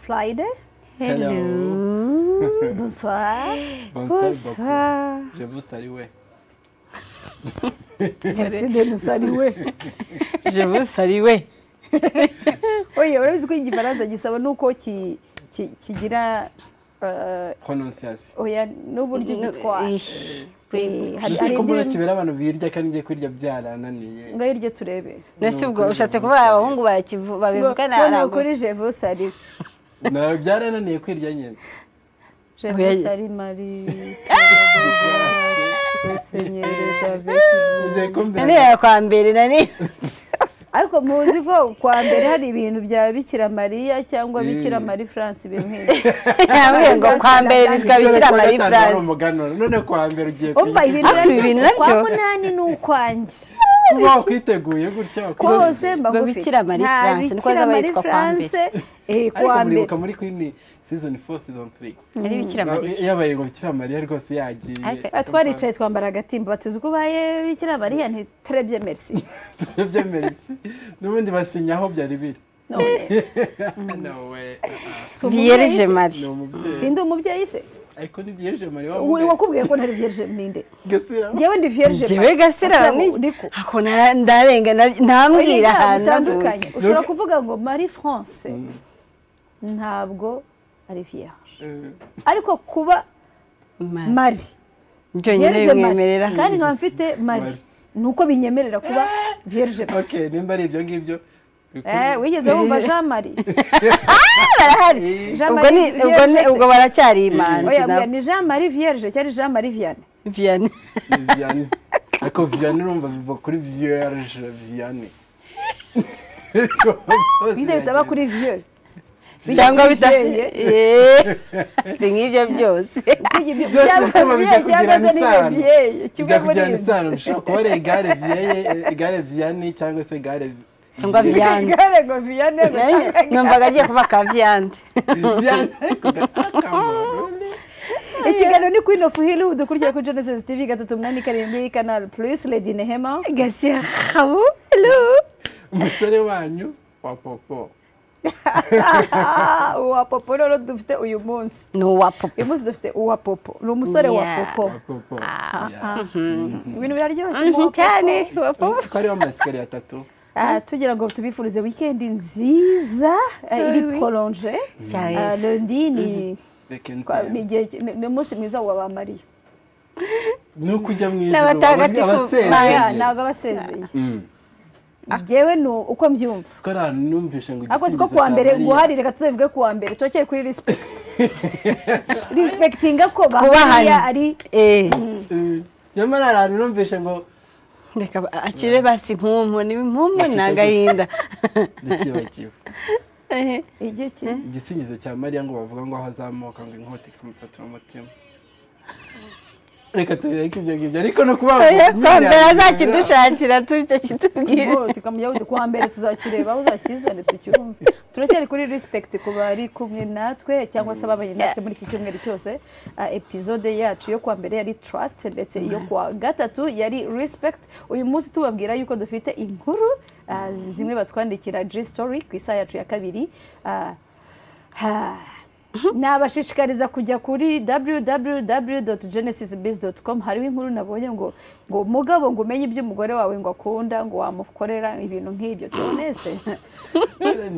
Floyd. Hello. Hello. Bonsoir. Bonsoir, beaucoup. Je vous salue. Merci de nous saluer. Je vous salue. Oye, urabizi ko igifaransa gisaba nuko ki- ki- kigira eh, Prononciation. oya n'uburyo gitwara Eh, hari hari Ese ko mbona indi- kibera abantu birya kandi ngiye kwirya byarananiye. ngaho iryo turebe ndetse ubwo ushatse kuba abahungu bakivu babivuga ntabwo ntabwo kuri jevo sari Na byarananiye kwirya nyine. jevo Oya. sari mari Senyeri Davis Ngiye kumbira. nani kwa mbere nani ariko muzi ko kwa mbere hari ibintu bya bikira mariya cyangwa Mm. bikira mari france bimwe yambwiye ngo kwa mbere nitwa bikira mari Ari france umuganura. None kwa mbere ugiye umva ibintu Ariko ibi bintu nabyo- kwa munani ni ukwanjye kuba wakwiteguye gutya kose mba Ubwo ngufite Bikira Mari nta France, niko bikira zaba mari yitwa kwa france eh, ariko kwa mbere muribuka muri queen season 4 season 3 ari bikira mari yabaye ngo bikira mariya rwose yagiye Ariko Ah, twaricaye twambara agatimba batuzi ko ubaye bikira mariya ntiturebye merci byemere isi n'ubundi basinya aho byari biri none nawe si umubyeyi biyereje se? mari ni umubyeyi sindi umubyeyi se ariko ni byeje mariya Uwe- wamubwiye wakubwiye ko ntari vierge ninde gasira njyewe ndi vierge njyewe gasira ni niko ako nara- ndarenga na- ntambwira ahantu bitandukanye navuye. ushobora kuvuga ngo marie france ntabwo ari vierge Eh, ariko kuba Ma- mari byonyine vierge bimwemerera mari kandi nkaba mfite mari Mari. ni uko binyemerera kuba vierge mari ok nimba ari ibyo ngibyo bikuru- Eh, wigeze wumva jean marie barahari Eh, jean ubwo ni ubwo ni ubwo baracyari imanzi oya oya, nabo ni jean marie vierge cyari jean marie vianney vianney ni vianney ariko vianney urumva biva kuri vierge vianney bize bitaba kuri vieux cyangwa bita bijyeye. Eh, si nk'ibyo byose Byose cyangwa bituma bijya vieux cyangwa kugirana se ni isano. vieux kimwe bijya muri kujyana ibyo isano bishobora kuba ari igare vianney eh, igare vianney cyangwa se igare cyangwa viande igare ngo vianney ngo cyangwa- numvaga agiye kuba ka viande vianney akamaro ikiganiro ni queen of hollywood ukurikira kuri genesis tv gatatu umunani karindwi canal plus lady nehema gasiha habu hello umusore wanyu wa popo Ah, uwa popo rero dufite uyu munsi ni uwa popo uyu munsi dufite uwa popo ni umusore wa Yeah. popo wa popo Ah, ibintu biraryoshye uwa Mhm, popo. cyane uwa popo ko ariho amasikariye atatu Ah, tugira ngo tubifurize wikendi nziza ah, iri poronje cyane lundi ni reka kwa- nzi ni igihe ki- ni- ni umunsi mwiza wa ba mariya ni uko ujya mu ijoro N'abatagatifu Oya, abasezeye ntabwo abasezeye Mm. njyewe ni uko mbyumva siko ari ahantu numvishe ngo ariko siko igisingizo kuwa cya mbere Mariya. guhari reka tuzabivuge kuwa mbere tubakeye kuri respect respectinga ko ba Kubahana. mariya ari eh Mm. nyamara hari ahantu numvishe ngo reka ba- akire basi impumu ni impumu ni agahinda ntikibakiwe Eh, igihe ki igisingizo cya mariya ngo bavuga ngo aho azamuka ngo inkota ikamusatura umutima reka tubireke ibyo ngibyo ariko no kuba kwa mbere azakidushakira tujya kitubwira Ngo tukamujya wundi kuwa mbere tuzakireba aho uzakizane tucyumve turacyari kuri respect ku bari kumwe natwe cyangwa se ababanye natwe muri iki cyumweru cyose Ah, epizode yacu yo kuwa mbere yari trust ndetse iyo kuwa gatatu yari respect uyu munsi tubabwira yuko dufite inkuru ah, zimwe batwandikira G story ku isaha yacu ya kabiri Ah, ha. nabashishikariza kujya kuri www.genesisbiz.com hariho inkuru nabonye ngo ngo mugabo ngo umenye ibyo umugore wawe ngo akunda ngo wamukorera ibintu nk'ibyo tunese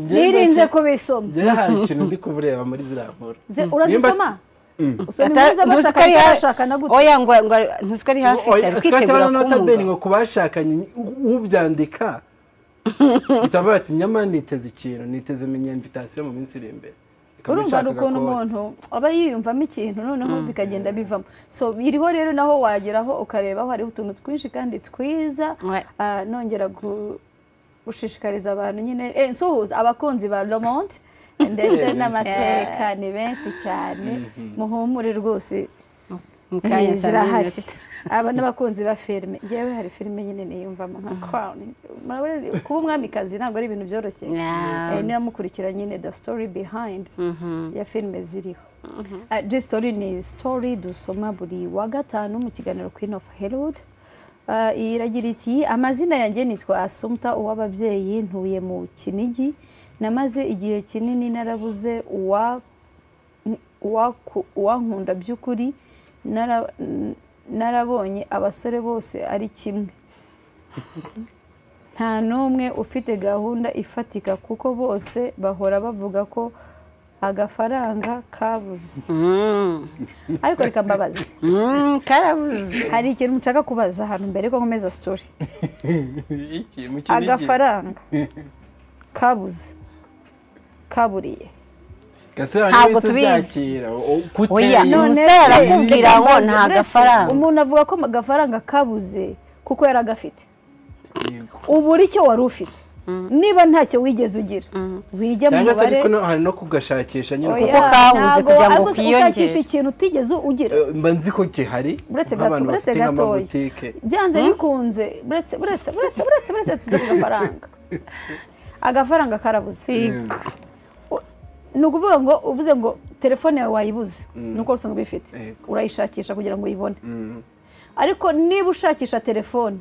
nirinze kubisoma njyewe hari ikintu ndi kubureba muri ziriya nkuru Ze- urazisoma usoma Ata- inkuru z'abashakanye ntuzikore ha- bashakana gute oya ngo ngo ntuzi ko ari hafi se ari kwitegura notabene kumuga ngo ku bashakanye ubyandika bitavuga ati nyamara niteze ikintu niteze imenyembitasiyo mu minsi iri imbere Ikaba urumva hari ishaka ukuntu gakoni. umuntu aba yiyumvamo ikintu noneho bikagenda bivamo so iriho rero naho wageraho ukarebaho hariho utuntu twinshi kandi twiza Ouais. Ah, nongera gu- gushishikariza abantu nyine eh, nsuhuza abakunzi ba lomonde ndetse n'amateka ni benshi cyane muhumure rwose mu kanya Eh, zirahari zirahari aba n'abakunzi ba filime ngewe hari filime nyine niyumvamo nka crown Murabona, kuba umwamikazi ntabwo ari ibintu byoroshye Eh, niba mukurikira nyine the story behind ya filime ziriho Ah, G story ni story dusoma buri wa gatanu mu kiganiro queen of hollywood Ah, iragira iti amazina yanjye nitwa asumta uw'ababyeyi ntuye mu kinigi namaze igihe kinini narabuze uwa uwaku- uwankunda by'ukuri nara- narabonye abasore bose ari kimwe nta n'umwe ufite gahunda ifatika kuko bose bahora bavuga ko agafaranga kabuze Mm. ariko reka mbabaze Mm, karabuze hari ikintu nshaka kubaza hano mbere ko nkomeza sitori iki mu kinigi. agafaranga kabuze kaburiye Gase hari Ntabwo wese tubizi. byakira, o- kute- Oya, none- None Umusore se, arakubwira reka ngo mbaze, nta uretse gafaranga. umuntu avuga ko agafaranga kabuze kuko yari agafite Yego. ubura icyo wari ufite niba ntacyo wigeze ugira wige mu cyangwa se mubare ariko no- hari no kugashakisha nyine Oya, kuko Kuko kabuze ntabwo kugira ngo ariko se kiyongere. ushakisha ikintu utigeze ugira Eh, mba nzi ko gihari Uretse gato- nk'abantu uretse gatoya. bafite nk'amabutike byanze bikunze buretse buretse buretse buretse buretse tuze ku gafaranga agafaranga karabuze Mm. ni ukuvuga ngo uvuze ngo telefone yawe wayibuze Mm. ni uko usanzwe uyifite Yego. urayishakisha kugira ngo uyibone Mm. ariko niba ushakisha telefone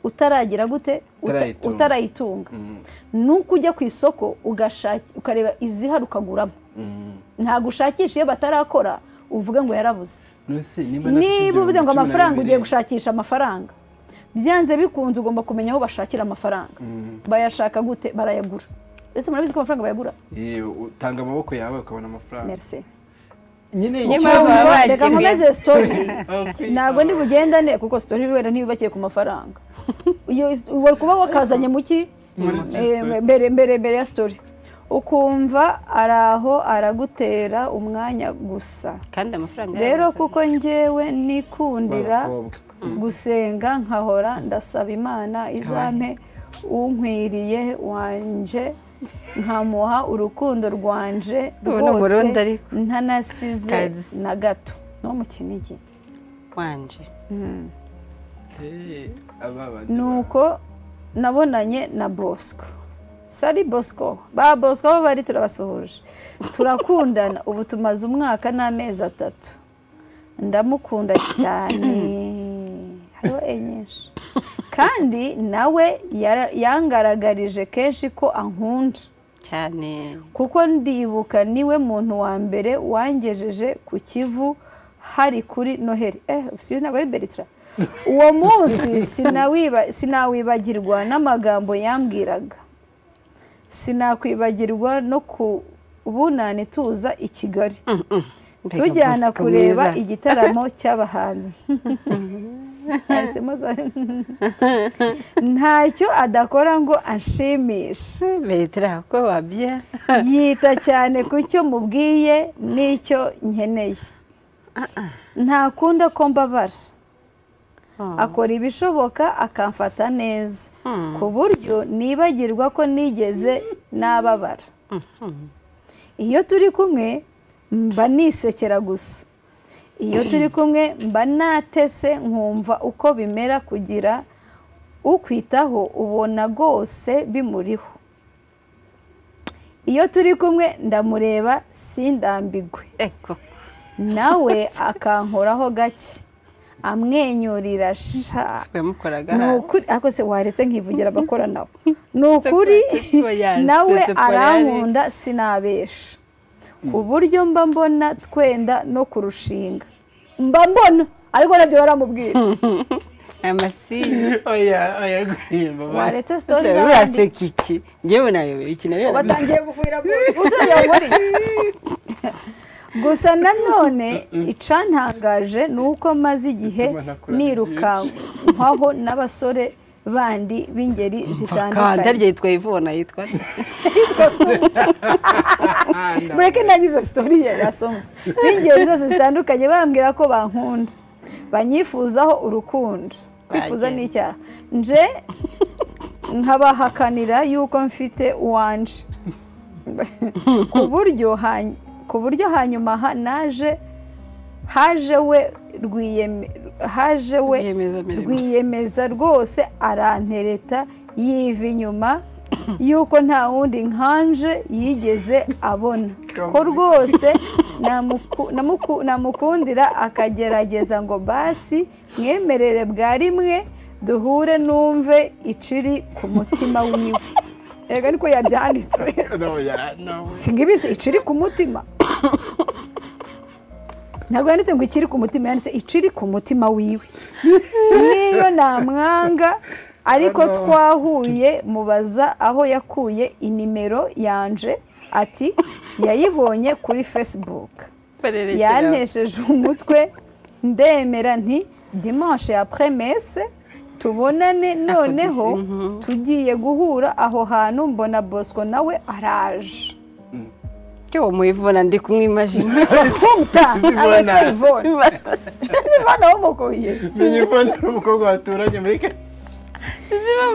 utaragira gute Uta- Utarayitunga. utarayitunga Mm. ni uko ujya ku isoko ugashaki- ukareba izihari ukaguramo Mm. ntabwo ushakisha iyo batarakora uvuga ngo yarabuze Nonese niba nafite niba uvuze ngo ibihumbi cumi na amafaranga bibiri, ugiye gushakisha amafaranga byanze bikunze ugomba kumenya aho bashakira amafaranga Mm. bayashaka gute barayagura ese murabizi ko amafaranga bayagura eh, utanga amaboko yawe ukabona amafaranga merci nyine Niba ikibazo- waba reka wagiye. nkomeze story Okay. ntabwo ntibugendane kuko story wenda ntibibakiye ku mafaranga iyo is- wari kuba wakazanye mu ki Muri Eh, story. mbere mbere mbere ya story ukumva ari aho aragutera umwanya gusa kandi amafaranga rero yarabuze. kuko njyewe nikundira B'abakobwa. gusenga nkahora ndasaba imana izampe unkwiriye wanje nkamuha urukundo rwanje Ubu ni Umurundi ariko. ntanasize Kazi. na gato no mu kinigi wanje Eh, aba bandi nuko nabonanye na bosco sari bosco ba bosco aho bari turabasuhuje turakundana ubu tumaze umwaka n'amezi atatu ndamukunda cyane hariho e nyinshi kandi nawe yara- yangaragarije kenshi ko ankunda cyane kuko ndibuka niwe muntu wa mbere wangejeje ku kivu hari kuri noheli eh si ntabwo ari beritira uwo munsi sinawiba- sinawibagirwa n'amagambo yambwiraga sinakwibagirwa no kubunane tuza i kigali Mbega tujyana Bosco kureba mwiza. igitaramo cy'abahanzi Yanditsemo za- ntacyo adakora ngo anshimishe Bertrand ko wabye yita cyane ku cyo mubwiye n'icyo nkeneye ntakunda ko mbabara akora ibishoboka akamfata neza Hmm. ku buryo nibagirwa ko nigeze nababara iyo turi kumwe mba nisekera gusa iyo turi kumwe mba natese nkumva uko bimera kugira ukwitaho ubona rwose bimuriho iyo turi kumwe ndamureba sindambigwe eko nawe akankoraho gake amwenyurira sha twe mukoraga ni hano ukuri ariko se waretse nkivugira abakora nawe ni ukuri Oya, nawe se temporary. arankunda sinabesha uburyo mba mbona twenda no kurushinga mba mbona ariko nabyo baramubwira amasinye oya oya guhimba bari waretse sitori n'abandi uraseka iki ngewe nayobewe iki nayo batangiye gufuhira bose gusa yaburiye gusa nanone icantangaje ni uko maze igihe Bituma ntakura nirukankwaho n'abasore bandi b'ingeri kanda zitandukanye ryitwa ivona yitwa mureke nagize sitori ye yasoma b'ingeri zose zitandukanye bambwira ko bankunda banyifuzaho urukundo kwifuza Bagenda. ni icyaha nje nkabahakanira yuko mfite uwanje ku buryo hany- ku buryo hanyuma ha- naje haje we rwiyeme- haje we rwiyemezamirimo rwiyemeza rwose arantereta yiva inyuma yuko nta wundi nkanje yigeze abona ko rwose namuku- namuku- namukundira akagerageza ngo basi mwemerere bwa rimwe duhure numve iciri ku mutima wiwe yego ariko yabyanditse singa ibise iciri ku mutima ntabwo yanditse ngo ikiri ku mutima yanditse iciri ku mutima wiwe niyo namwanga ariko Ano. twahuye mubaza aho yakuye inimero yanje ati yayibonye kuri fesibuku yanesheje umutwe ndemera nti dimanche ya premese tubonane noneho inkuru. tugiye guhura aho hantu mbona bosco nawe araje cyo uwo muyivuna ndi kumwimajina asumta Zibona. abitwa ivone zibona wamukuye menye ko ari umukobwa waturanye muri kare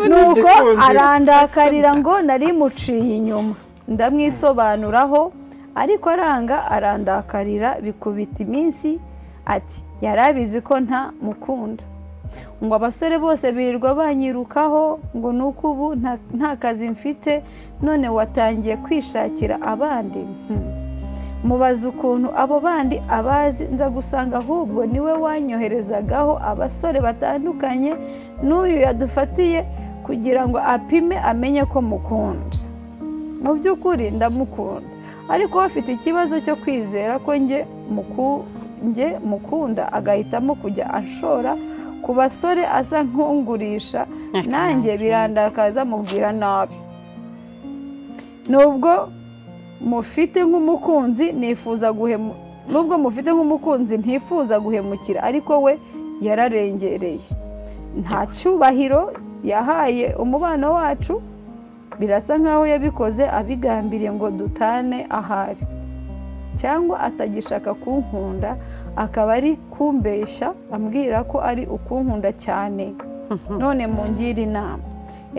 nuko Igikundiro. arandakarira ngo nari muciye inyuma ndamwisobanuraho ariko aranga arandakarira bikubita iminsi ati yari abizi ko nta mukunda ngo abasore bose birirwa banyirukaho ngo ni uko ubu nta- nta kazi mfite none watangiye kwishakira abandi Hmm. mubaza ukuntu abo bandi abazi nza gusanga ahubwo niwe wanyoherezagaho abasore batandukanye n'uyu yadufatiye kugira ngo apime amenye ko mukunda mu by'ukuri ndamukunda ariko we afite ikibazo cyo kwizera ko nge muku- nge mukunda agahitamo kujya ashora ku basore asa nk'ungurisha nanjye birandakaza mubwira nabi nubwo mufite nk'umukunzi nifuza guhemu nubwo mufite nk'umukunzi ntifuza guhemukira ariko we yararengereye nta cyubahiro yahaye umubano wacu birasa nkaho yabikoze abigambiriye ngo dutane ahari cyangwa atagishaka kunkunda akaba ari kumbeshya ambwira ko ari ukunkunda cyane none mungire inama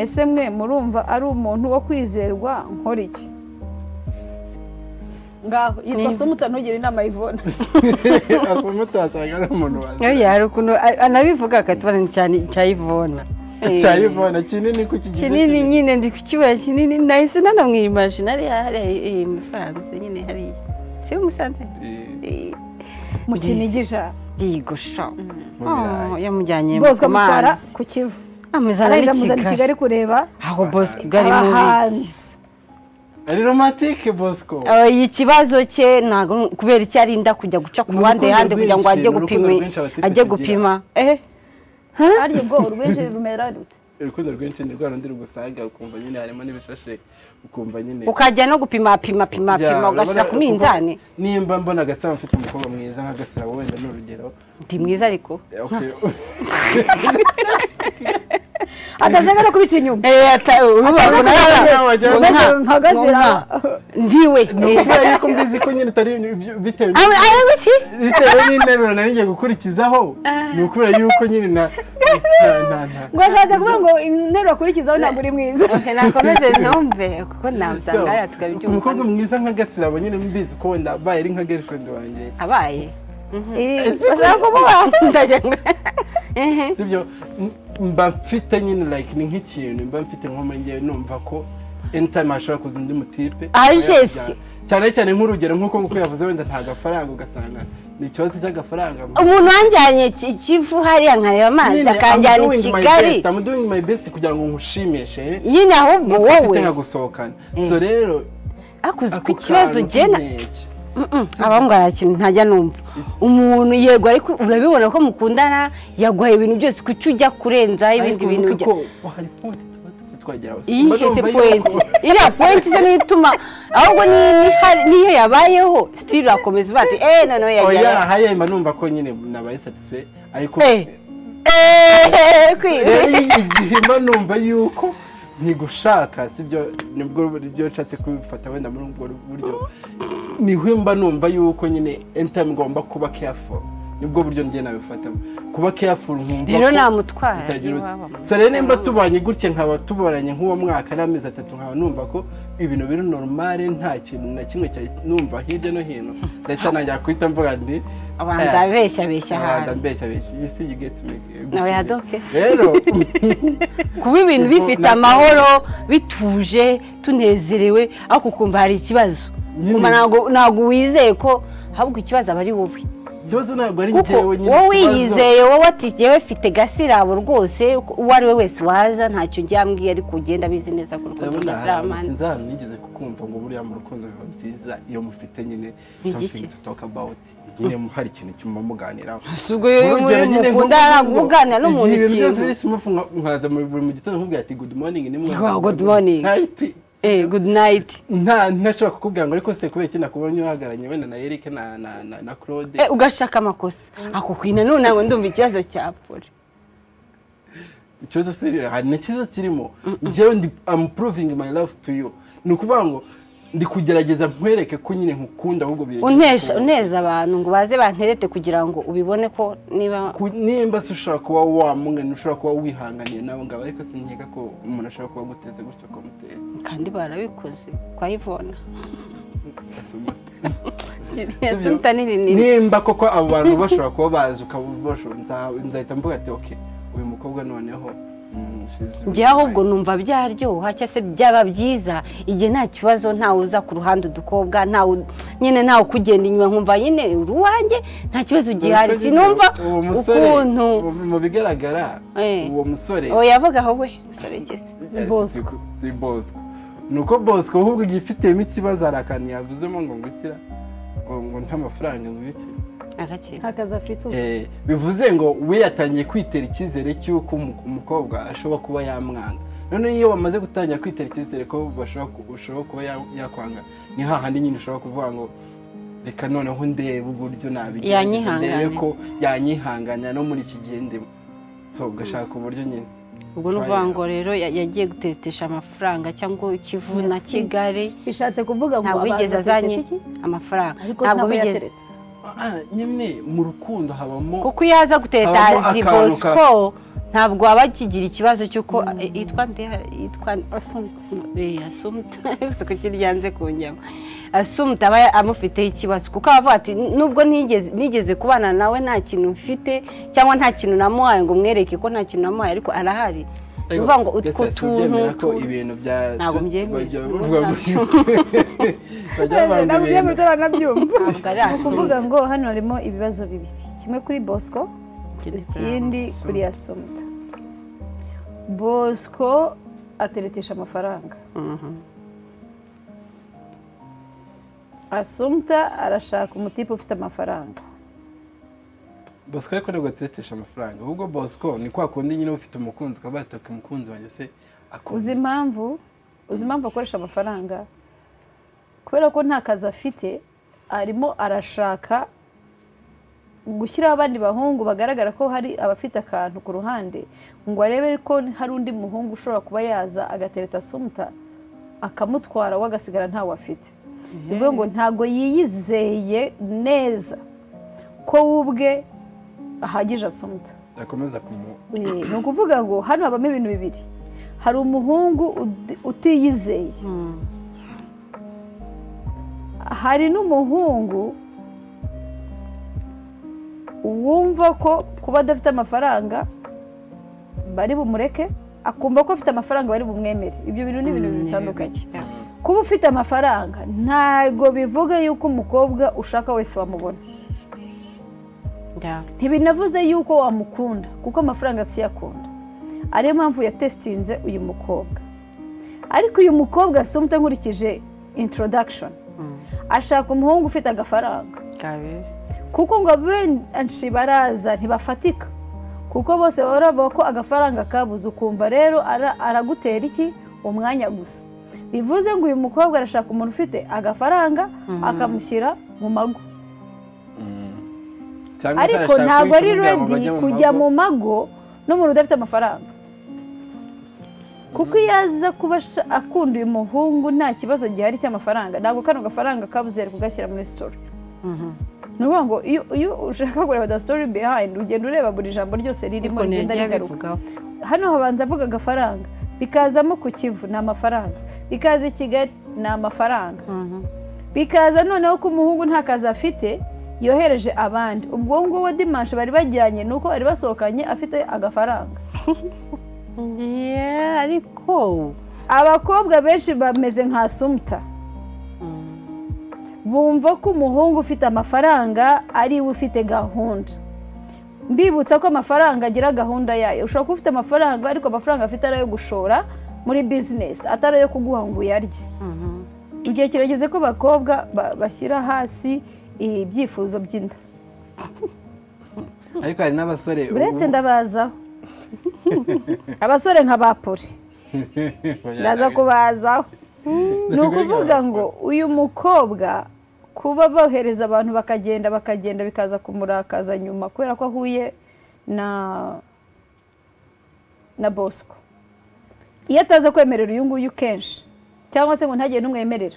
ese mwe murumva ari umuntu wo kwizerwa nkora iki ngaho yitwa sumuta ntugire inama yivona asa umutatanga ari umuntu waza Oya, hari ukuntu a- anabivuga akatubaza ni cyane icyayivona cyayivana kinini ku kigero kinini nyine ndi kukibura kinini nahise nanamwimajina hariya hariya eh, musanze nyine hariya si we musanze Eh, mu kinigisha yego sha Mu Oh, birayi. yamujyanye bosco ku amutwara mazi ku kivu amuzana aragenda amuzana i n'ikigali kigali kureba aho bosco bwari mubi abahanzi ari romantike bosco Eh, ikibazo cye ntabwo ni- kubera icyo arinda kujya guca ku Ni ruhande urukundo hande kugira ngo rwinshi, ajye ni urukundo gupima rwinshi abatipe ajye tugira. gupima eh arya ubwo urwinshi rumera rute urukundo rwinshi ni rwa rundi rugusaga ukumva nyine harimo n'ibishashe ukumva nyine ukajya no gupima pima pima Ya, pima ugashyira urabona, ku minzani kuko nimba mbona agasaba mfite umukobwa mwiza nka gasabo wenda ni urugero ndi mwiza ariko Okay. atashaka no kubica inyuma ndiwe ni ukubera yuko mbizi ko nyine utari ibyo- bitewe n- bitewe n'interuro nari ngiye gukurikizaho ni ukubera yuko nyine na na- na- na- ngo ashatse kuvuga ngo interuro akurikizaho ntabwo uri mwiza nakomeze ntumve kuko nabusanga hariya So, umukobwa tukabibyumva mwiza nka gasirabo nyine mbizi ko wenda abaye ari nka girlfriend wanjye abaye Eh, bashaka kuvuga Ndagira ngo- Ehe. sibyo M- mba mfite nyine like ni nk'ikintu mba mfite nko muri ngewe numva ko anytime hashobora kuza undi mutipe Agesi. cyane cyane nk'urugero nk'uko nguko yavuze wenda nta gafaranga ugasanga ni ikibazo cy'agafaranga umuntu wanjyanye Ki- kivu hariya nkareba amazi Nyine, I'm akanjyana i doing my kigali best, I'm doing my best kugira ngo nkushimishe nyine ahubwo wowe mfite nka gusohokana Eh. so rero akuze ako ku kibazo kantu jena nkeke. abahungu hari ikintu ntajya numva umuntu yego ariko urabibona ko mukundana yaguhaye ibintu byose kuki ujya kurenzaho ibindi Ariko bintu wibuke ujya ko hari point tuba tutageraho. Mba iyi se numva yuko- poyinti iriya poyinti se niyo ituma ahubwo niyo ihari- niyo yabayeho sitiri urakomeza uvuga ati eee noneho oya yajyayo hariya mba numva ko nyine nabaye satisfait ariko eee eee kwiwe rero igihe mba numva yuko ntigushaka sibyo nibwo buryo nshatse kubifata wenda muri ubwo buryo niho mba numva yuko nyine anytime ngomba kuba careful nibwo buryo njye nabifatamo kuba careful nkumva rero ko namutwara bitagira ut- iwabo. so rero nimba tubanye gutya nkaba tuboranye nk'uwo mwaka n'amezi atatu nkaba numva ko ibintu biri normale nta kintu na kimwe cyari numva hirya no hino ndahita ntangira guhita mvuga ndi abanza eh, abeshya abeshya abanza ahantu mbeshya abeshya you see you get me nawe yadoke rero kuba ibintu bifite amahoro bituje tunezerewe ariko ukumva hari ikibazo Nyine. Kumva ntabwo ntabwo wizeye ko ahubwo ikibazo aba ari wowe ikibazo ntabwo ari kuko njyewe nyine wowe ikibazo- yizeye wowe ati njyewe mfite gasirabo rwose uwo ari we wese waza ntacyo njyambwiye ariko ugenda abizi neza ko urukundo ndabona hari abantu gasiramanza sinzi ahantu nigeze kukumva ngo buriya mu rukundo biba byiza iyo mufite nyine Bigiki? something to talk about nyine hari ikintu cyuma muganiraho ubwo iyo muri Urugero nyine mukunda nko- arakuganira n'umuntu igihe ibintu byose ikintu biri simufu nka- nkaza mu buri mu gitondo nkubwira ati good morning ni mwana Wow, good morning. Ntahite- eh good night nta ntashobora kukubwira ngo ariko se kubera iki nakubonye uhagararanye wenda na Eric na na na, na Claude eh ugashaka amakosa akukwi nanone ntabwo ndumva ikibazo cya pole ikibazo si hari n'ikibazo kirimo njyewe ndi am proving my love to you ni ukuvuga ngo ndi kugerageza nkwereke ko nyine nkukunda ahubwo untesha biregeranye uneza abantu ngo baze banterete kugira ngo ubibone ko niba ku- nimba se ushobora kuba wamungana ushobora kuba wihanganiye nawe ngabo ariko sinkeka ko umuntu ashobora kuba aguteze gutyo ukamutera kandi barabikoze kwa ivona asuma yasumta n'irinini nimba koko abo bantu bashobora kuba bazi ukaba bashobora nza- nzahita mvuga ati oke uyu mukobwa noneho mm, she's really njyewe ahubwo fine." numva byaryoha cyangwa se byaba byiza igihe nta kibazo ntawe uza ku ruhande udukobwa ntawe nyine ntawe ukugenda inyuma nkumva nyine uruwanjye nta kibazo gihari Uwo sinumva uwo musore, ukuntu ubu- mu bigaragara Eh. uwo musore uwo yavuga aho we musore ngeze Yes, Bosco. ni bosco ni uko bosco ahubwo igihe ifitemo ikibazo hari akantu yavuzemo ngo ngukira ngo ngo nta mafaranga ngwiki agakira ntakazi afite ubu Eh, bivuze ngo we yatangiye kwitera icyizere cy'uko umu- umukobwa ashobora kuba yamwanga noneho iyo bamaze gutangira kwitera icyizere ko bashobora ku- ushobora kuba ya- yakwanga ni hahandi nyine ushobora kuvuga ngo reka noneho ndebe uburyo nabigerageza, Yanyihangana. ndebe ko yanyihanganira no muri iki gihe ndimo so ugashaka uburyo nyine ubwo ni ukuvuga ngo rero ya- yagiye guteretesha amafaranga cyangwa ikivu na Merci. kigali bishatse kuvuga ngo ntabwo abantu yigeze bafite azanye iki? amafaranga ariko ntabwo ntabwo bigeze yateretse Ah, nyine mu rukundo habamo kuko iyo aza guteta Habamo azi akantu bosco ntabwo aba akigira ikibazo cy'uko eh, yitwa nde yitwa asumite Eh, asumta isuku kiryanze ku nyama asumta aba amufiteho ikibazo kuko aba avuga ati nubwo nigeze nigeze kubana nawe nta kintu mfite cyangwa nta kintu namuhaye ngo mwereke ko nta kintu namuhaye ariko arahari ni ukuvuga ngo utwo tuntu ko tu- ibintu bya Ntabwo mbyemera. bajya bavuga ngo bajya bavuga ngo ibintu- nabyumva ntabwo ari ni ukuvuga ngo hano harimo ibibazo bibiri kimwe kuri bosco ikindi kuri asumita bosco ateretesha amafaranga Mhm. asumita arashaka umutipe ufite amafaranga bosco ariko ntabwo atetesha amafaranga ahubwo bosco ni kwa kundi nyine ufite umukunzi ukaba wataka umukunzi wanjye se uzi akoze impamvu uzi impamvu akoresha amafaranga kubera ko nta kazi afite arimo arashaka gushyiraho abandi bahungu bagaragara ko hari abafite akantu ku ruhande ngo arebe ko hari undi muhungu ushobora kuba yaza agatereta asumuta akamutwara we agasigara ntawe afite bivuga ngo ntabwo yiyizeye neza ko we ubwe ahagije asumuta akomeza kumu Eh, ni ukuvuga ngo hano habamo ibintu bibiri hari umuhungu ud- utiyizeye Mm. hari n'umuhungu wumva ko kuba adafite amafaranga bari bumureke akumva ko afite amafaranga bari bumwemere ibyo bintu ni ibintu Mm, bitandukanye yeah. kuba ufite amafaranga ntabwo bivuga yuko umukobwa ushaka wese wamubona Yeah. ntibinavuze yuko wamukunda kuko amafaranga siyakunda ariyo mpamvu yatesitinze uyu mukobwa ariko uyu mukobwa asumta nkurikije introduction Mm. ashaka umuhungu ufite agafaranga Kabisa. kuko ngo benshi baraza ntibafatika kuko bose baba bavuga ko agafaranga kabuze ukumva rero ara- aragutera iki umwanya gusa bivuze ngo uyu mukobwa arashaka umuntu ufite agafaranga akamushyira mu mago cyangwa se ariko arashaka ntabwo ari kugira ngo redi bajye mu kujya mago. mu mago n'umuntu udafite amafaranga kuko iyo aza kuba asha- akunda uyu muhungu nta kibazo gihari cy'amafaranga ntabwo kano gafaranga kabuze ari kugashyira muri sitori Mhm. ni ukuvuga ngo iyo iyo ushaka kureba the story behind ugenda ureba buri jambo ryose ririmo Ariko rigenda ntiyajya rigaruka abivugaho. hano habanza avuga agafaranga bikazamo ku kivu ni amafaranga bikaza i kigali ni amafaranga Mhm. bikaza noneho ko umuhungu nta kazi afite yohereje abandi ubwo ngubwo dimanshi bari bajyanye ni uko bari basohokanye afite agafaranga Yeah, ariko abakobwa benshi bameze nka sumuta bumva ko umuhungu ufite amafaranga ari we ufite gahunda mbibutsa ko amafaranga agira gahunda yayo ushobora kuba ufite amafaranga ariko amafaranga afite ari ayo gushora muri bizinesi atari ayo kuguha ngo uyarye mu gihe kirageze ko abakobwa ba- bashyira hasi ibyifuzo by'inda ariko hari n'abasore uretse ndabazaho abasore nka ba poli ndaza kubazaho ni ukuvuga ngo uyu mukobwa kuba bohereza abantu bakagenda bakagenda bikaza kumurakaza nyuma kubera ko ahuye na na bosco iyo ataza kwemerera uyu nguyu kenshi cyangwa se ngo ntagire n'umwemerera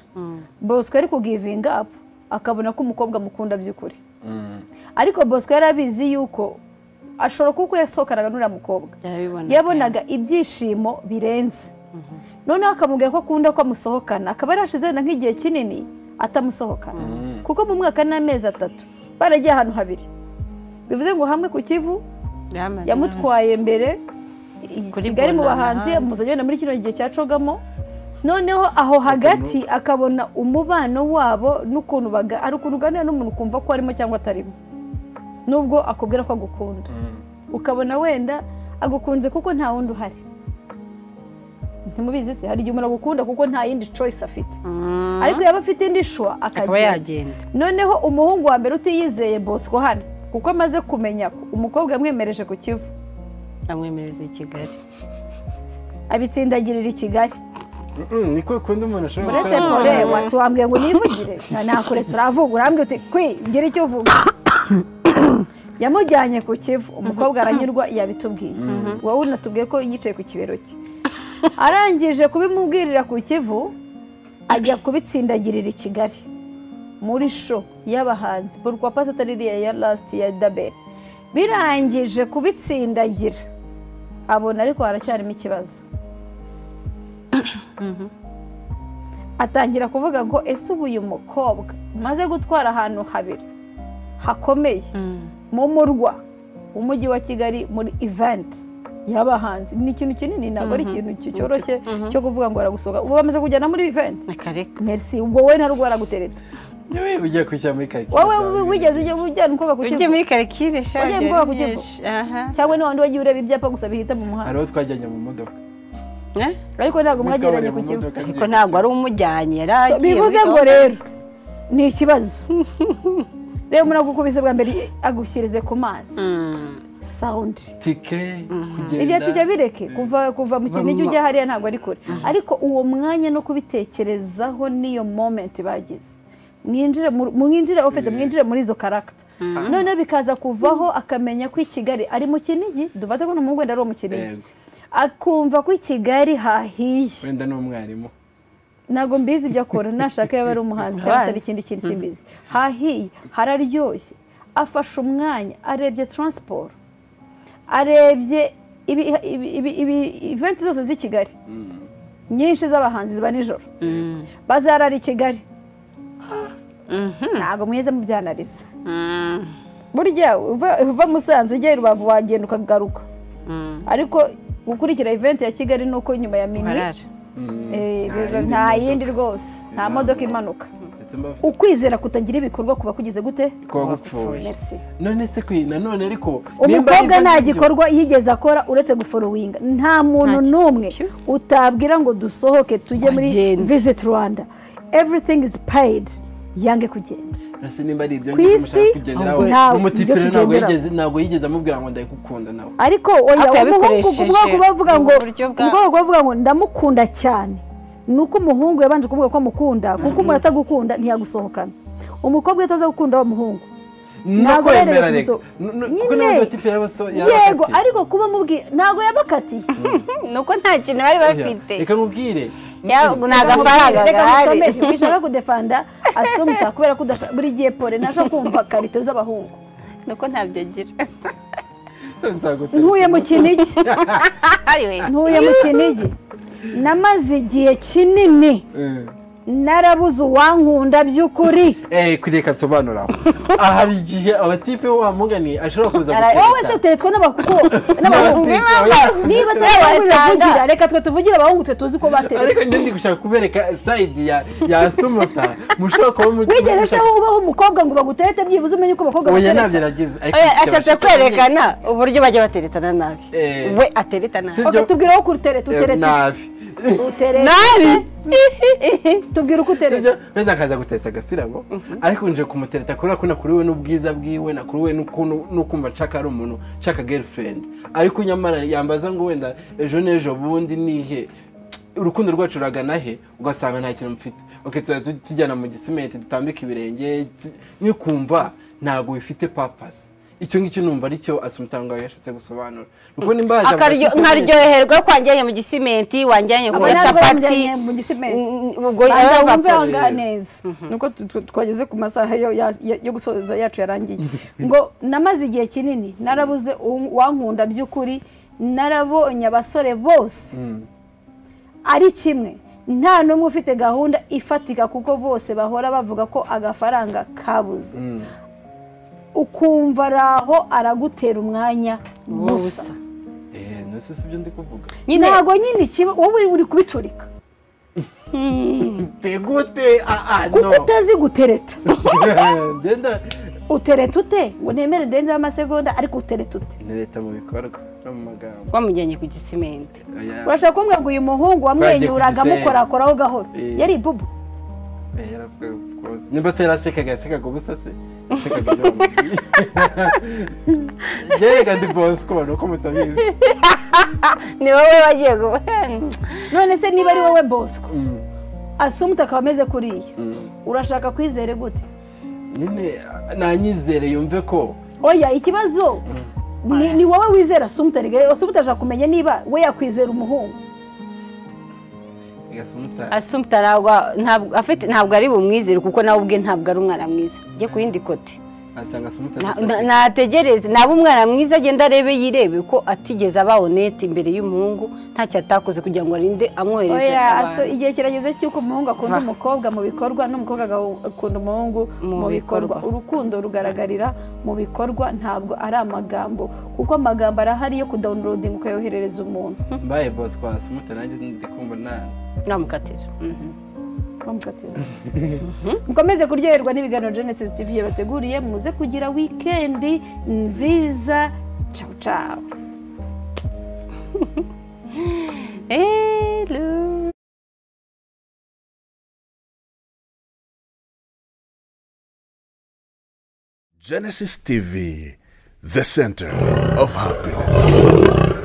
bosco yari kugivinga apu akabona ko umukobwa amukunda by'ukuri ariko bosco yari abizi yuko ashobora kuba uko yasohokanaga n'uriya mukobwa yarabibona yabonaga ibyishimo birenze noneho akamubwira ko akunda ko amusohokana akaba yarashize wenda nk'igihe kinini atamusohokana Mhm. kuko mu mwaka n'amezi atatu baragiye ahantu habiri bivuze ngo hamwe ku kivu Yamaze. yamutwaye mbere i- Kuri kigali mu Bonana. bahanzi amuzanye wenda muri kino gihe cya cogamo noneho aho hagati akabona umubano wabo n'ukuntu baga- ari ukuntu uganira n'umuntu ukumva ko arimo cyangwa atarimo nubwo akubwira ko agukunda ukabona wenda agukunze kuko nta wundi uhari ntimubizi se hari igihe umuntu agukunda kuko nta yindi choice afite Mm. ariko yaba afite indi shwa akaba akagenda yagenda noneho umuhungu wa mbere utiyizeye bosco hano kuko amaze kumenya ko umukobwa yamwemereje ku kivu amwemereza i kigali abitsindagirira i kigali niko ukunda umuntu ashobora uretse Ah. pore wasi wambwiye ngo nivugire na nakuretse uravuga urambwira uti kwi ngira icyo uvuga yamujyanye ku kivu umukobwa aranyurwa yabitubwiye wowe unatubwiye ko yicaye ku kibero cye arangije kubimubwirira ku kivu ajya kubitsindagirira i kigali muri sho y'abahanzi burwa pasi atari iriya ya lasiti ya daberi birangije kubitsindagira abona ariko haracyarimo ikibazo atangira kuvuga ngo ese ubu uyu mukobwa umaze gutwara ahantu habiri hakomeye mu murwa w'umujyi wa kigali muri iventi y'abahanzi ni ikintu kinini ntabwo ari ikintu cyoroshye cyo kuvuga ngo aragusohoka ubu bamaze kujyana muri iventi akareka merisi ubwo we nta rwara gutereta yewe ugiye kwishyira muri karikirida wowe wigeze ujya ujyana umukobwa ku ujye kivu muri karikire shage Ujye mukobwa ku kivu. aha cyangwa ni wandi wagiye ureba ibyapa gusa bihita mu muhanda hari uwo twajyanye mu modoka Eh? ariko ntabwo Umwe mwageranye twabonye ku mu kivu modoka, ariko ntabwo ari umujyanye yari agiye bivuze muri ngo gahunda. rero ni ikibazo reba umuntu agukubise bwa mbere agushyirize ku mazi Mm. sawundi tike kugenda ibyo tujya bireke kuva kuva mu kintu ijya ujya hariya ntabwo ari kure ariko uwo mwanya no kubitekerezaho n'iyo momenti bagize mwinjire mu- mwinjire ufite mwinjire muri izo karagita noneho bikaza kuvaho akamenya ko i kigali ari mu kinigi dufate ko n'umuhungu wenda ari uwo mu kinigi Yego. akumva ko i kigali hahiye wenda ni umwarimu ntabwo mbizi ibyo akora nashaka yaba ari umuhanzi cyangwa se ari ikindi kintu simbizi hahiye hararyoshye afashe umwanya arebye taransiporo arebye ibi- ibi- ibi- ibi- iventi zose z'i kigali nyinshi z'abahanzi ziba nijoro Mm. bazarara i kigali Mhm. ntabwo mweze mubyanariza Mm. burya uva- uva musanze ujya i rubavu wagenda ukagaruka Mm. ariko gukurikira iventi ya kigali ni uko nyuma ya minwi Barara. Mm. eh, biba- yindi nta modoka. yindi rwose nta Nta modoka modoka. imanuka ndetse mba bafite ukwizera kutagira ibikorwa kuba kugize gute kuba gupfuye merci none se kwi nanone ariko nimba ari umukobwa ibyo nta ngibyo- gikorwa yigeze akora uretse guforowinga nta muntu Nta n'umwe kintu. utabwira ngo dusohoke tujye muri Agende. visit rwanda everything is paid yange kugenda Ese nimba ari ibyo Ku ngibyo isi, mushaka kugenderaho ahubwo ntawe, umutipiro ibyo ntabwo tugenderaho. yigeze ntabwo yigeze amubwira ngo ndagukunda nawe ariko oya Ariko umuhungu yabikoresheje ubwoko bavuga ngo mu buryo bwa- ubwoko bavuga ngo ndamukunda cyane ni uko umuhungu yabanje kuvuga ko amukunda kuko umuntu atagukunda ntiyagusohokana umukobwa iyo ataza gukunda wa muhungu Ntabwo nuko yemereye yemera reka kumusoma. Nu- nu- Nyine. kuko nawe umutipiro yabaso yego ariko kuba amubwiye ntabwo yabakatiye nuko nta kintu bari bafite reka nkubwire Ya- ni agafaranga Reka gahari musome, wishaka kudefanda asumta kubera ko udafata buri gihe pole naje kumva karite z'abahungu nuko ntabyo agira nzagutera ntuye mu kinigi Ariwe. ntuye mu kinigi namaze igihe kinini Eh, narabuze uwankunda by'ukuri eh kureka nsobanura aha hari igihe abatipe wamuganiye ashobora kuza wowe se uteretswe n'abakuko n'abahungu N'abatipe, oya. niba tuvugira reka twe tuvugire abahungu twe tuzi ko bateretswe ariko njye ndi gushaka kubereka sayidi ya ya sumata mushobora kuba muri wigeze se wowe ubaho umukobwa ngo baguterete byibuze umenye uko abakobwa oya bateretse ntabyo nagize ariko Oya, icyo ashatse bashaka- kwerekana uburyo bajya bateretana nabi Eh. we atereta nabi Sibyo. tubwire aho uteretse Eh, uteretse nabi uteretse nabi tubwire uko uteretse Sibyo? wenda akaza gutereta agasirabo ariko nje kumutereta kubera ko nakuriwe n'ubwiza bwiwe nakuriwe n'ukuntu n'ukumva nshaka ari umuntu nshaka girlfriend ariko nyamara yambaza ngo wenda ejo n'ejo bundi nihe urukundo rwacu ruragana he ugasanga nta kintu mfite okay tuzajya tu- tujyana mu gisimenti dutambika ibirenge tu- nkikumva ntabwo bifite papasi icyo ngicyo numva aricyo asumutanga yashatse gusobanura nuko nimba yaje Akaryo- amfata- nkaryoherwa kwanjyanye mu gisimenti wanjyanye abo kuri ntabwo capati bamujyanye mu gisimenti Mm, ubwo banza yaba- wumve ahangaha neza nuko tu- tu- twageze ku masaha yo- ya- ya- yo gusoza yacu yarangiye ngo namaze igihe kinini narabuze uw- uwankunda by'ukuri narabonye abasore bose Mm. ari kimwe nta n'umwe ufite gahunda ifatika kuko bose bahora bavuga ko agafaranga kabuze Mm. ukumva araho aragutera umwanya Busa. busa Eh, nose si ibyo ndi kuvuga nyine ntabwo nyine ikiba wowe uri kubicurika tegute ah ah kuko utazi gutereta Genda utereta ute ngo nemere ndenze amasegonda ariko utereta ute leta mu bikorwa no mu magambo wamujyanye ku gisimenti Oya, urashaka kumbwira ngo uyu muhungu wamwenyuraga Twagiye ku amukorakoraho gahoro Eh. yari bubu oya, yaravuga, of course. nimba se yarasekaga yasekaga ubusa se yasekaga ibyo bamubwiye. yerega ndi bosco ni uko mutabizi ni wowe wagiye gu- none se niba ari wowe bosco Mm, asumute akaba ameze kuriya mm. urashaka kwizere gute nyine ah, nanyizere yumve ko oya ikibazo ni, ni wowe wizera asumute rero asumute ashaka kumenya niba we yakwizera umuhungu gasumuta asumta ntabwo ntabwo afite ntabwo ari bumwizere kuko nawe ubwe ntabwo ari umwana mwiza jye ku yindi kote asanga asumuta Na- na- nategereze naba umwana mwiza agenda arebe yirebe ko atigeze aba honete imbere y'umuhungu ntacyo atakoze kugira ngo arinde amwohereze oya aso abantu. igihe kirageze cy'uko umuhungu akunda Va. umukobwa mu bikorwa n'umukobwa agahu- akunda umuhungu Mu mu bikorwa bikorwa. urukundo rugaragarira mu bikorwa ntabwo ari amagambo kuko amagambo arahari yo kudawunirodinga ukayoherereza umuntu mbaye bosco asumuta nanjye ndi kumva na namukatira Mhm. Bamukatira. mukomeze kuryoherwa n'ibiganiro genesis tv yabateguriye muze kugira wikendi nziza cawu cawu hello Genesis TV, the center of happiness.